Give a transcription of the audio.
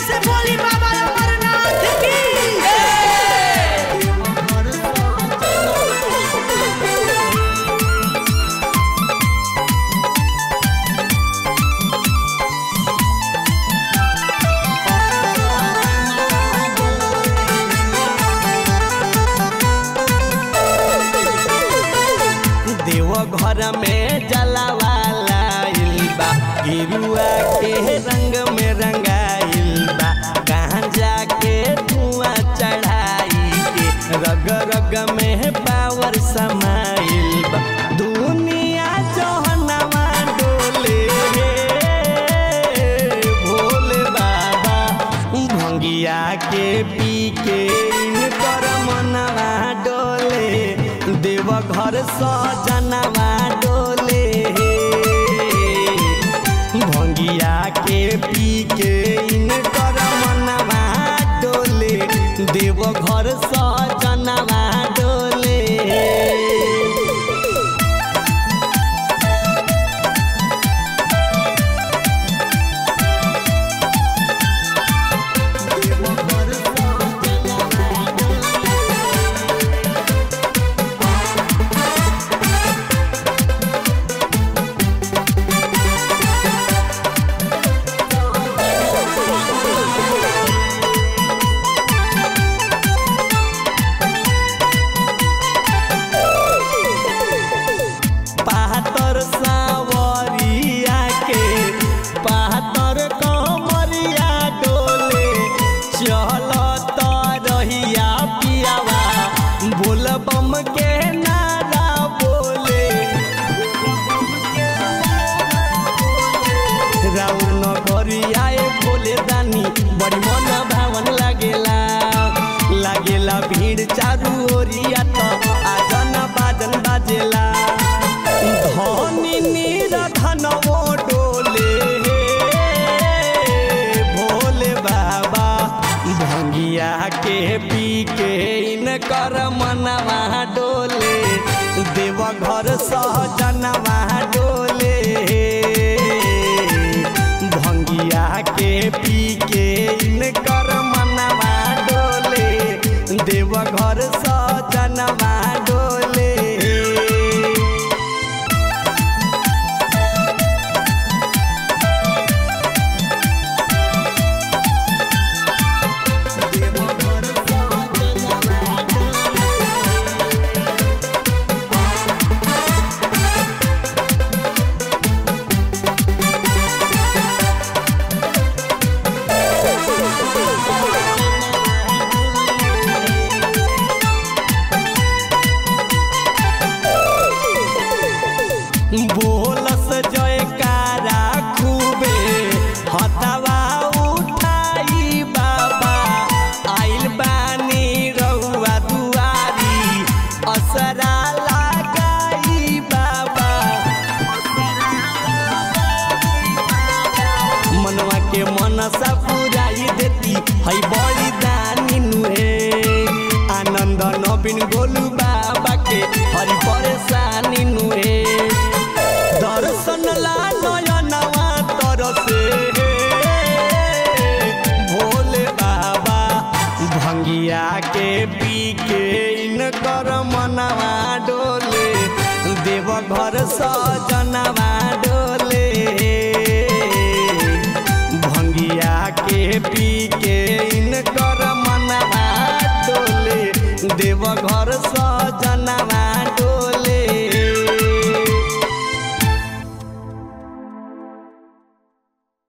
से बोली बाबा अमरनाथ की देव घर में जलावाला बा गिरुआ के रंग में रंगाइल बा गांजा के धुआं चढ़ाई के रग रग में पावर समाइल बा दुनिया जहनवा डोले भोले बाबा भंगिया के पी के इनकर मनवा डोले देव घर सजनवा डोले भंगिया के पी के इनकर मनवा डोले देव घर सजनवा डोले पातर सावरिया के पातर कमरिया डोले चलत रहिया पियावा बोल बम के नारा बोले राउर नगरिया ए बोले दानी बड़ी मन भावन लागेला लागेला भीड़ चारू ओरिया त आजन बाजन बाजेला धनी नीर धनवो डोले भोले बाबा भंगिया के पी के इनकर मनवा डोले देव घर सहजनवा डोले भंगिया के पी के इनकर मनवा डोले देव घर सजनवा डोले बोलस जयकारा खूबे हतवा उठाई बाबा आइल बानी रहुआ दुआरी असरा लगाई बाबा मनवा के मनसा पुराई देती है बड़ी दानी नुहे आनंद नवीन गोलू बाबा के हरि परेशानी नुहे दर्शन ला नयनवा तरसे भोले बाबा भंगिया के पी के इनकर मनवा डोले देव घर सजनवा डोले भंगिया के पी के इनकर मनवा डोले देव घर सजनवा